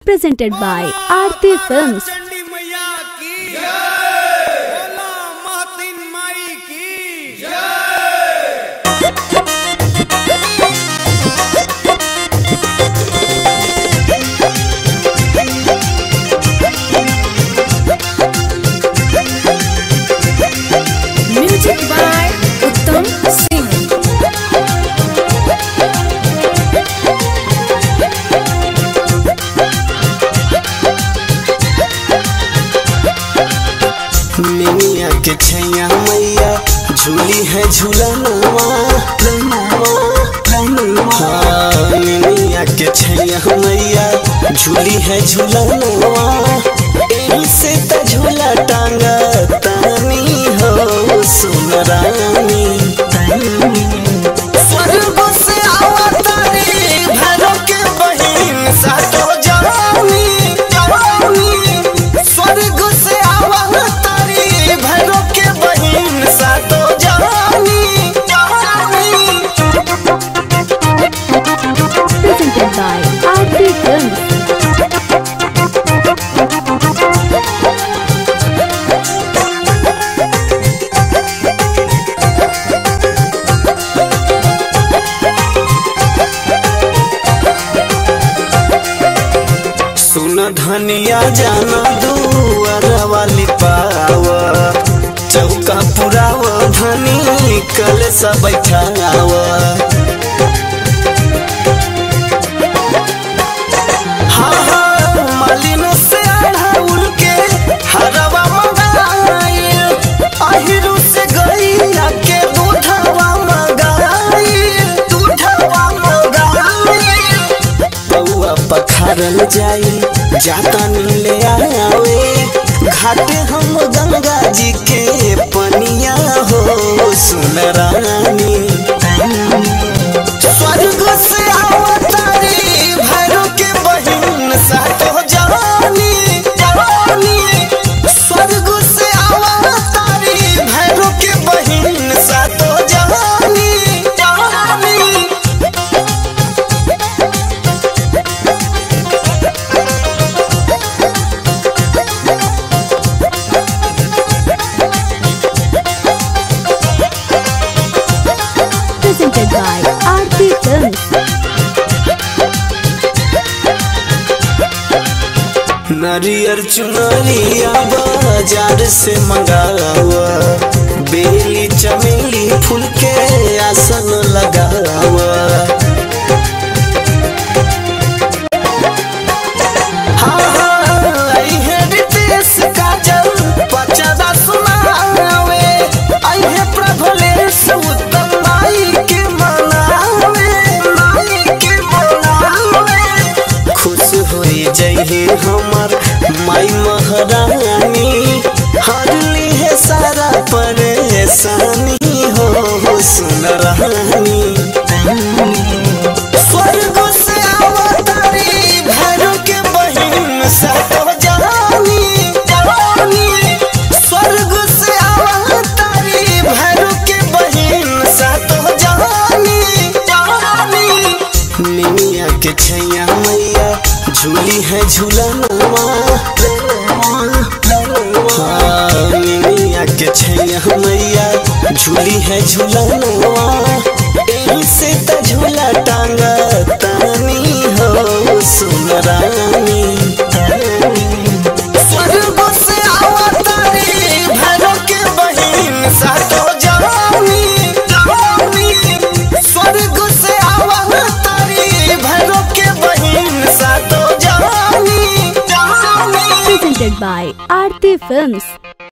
presented by Aarti Films. Chandi मैया की बोला महतिन माई की Music by Uttam Singh. मिनिया के छैया मैया झूली है झूलनवा हाँ, मिनिया के छैया मैया झूली है झूलनवा एही से त झूला टांगा तानी हो सुन रानी स्वर्ग से अवतारी भैरव के बहिन सातो जवानी जवानी स्वर्ग से अवतारी भैरव के बहिन सातो जवानी जवानी Presented by Aarti Films. सुन धनिया जाना दुआर वाली पाव चौका पुराव धनी कल सब बैठाव हाँ हाँ मालिन से अढ़ाउल के हरवा मंगाइल अहिरू से गैया के दूधवा मंगाइल दूधवा मंगाइल बउआ पखारल जाई जाता नीले आवे घाटे हम गंगा जी के पनिया हो सुन रानी स्वर्ग से अवतारी भैरव के बहिन सातो जवानी जवानी स्वर्ग से अवतारी भैरव के बहिन सातो जवानी जवानी Presented by Aarti Films. नरियर चुनरिया बाजार से मंगावा बेली चमेली फूल के आसन लगावा हाँ, हाँ, आई है रितेश काजल, पचदा सुनावे। आई है प्रभुलेश उत्तम माई के मनावे, माई के मनावे। खुश होई जइहे हमर माई महारानी हरली है सारा परेशानी हो हो सुन रानी स्वर्ग से अवतारी भैरव के बहिन सातो जवानी जवानी स्वर्ग से अवतारी भैरव के बहिन सातो जवानी जवानी निमिया के छैया मैया झूली है झूलनवा हाँ, निमिया के छैया मैया झूली है झूलनवा एही से त झूला टांगा तानी हो सुन रानी स्वर्ग से अवतारी भैरव के बहिन सातो जवानी जवानी स्वर्ग से अवतारी भैरव के बहिन सातो जवानी जवानी Presented by Aarti Films.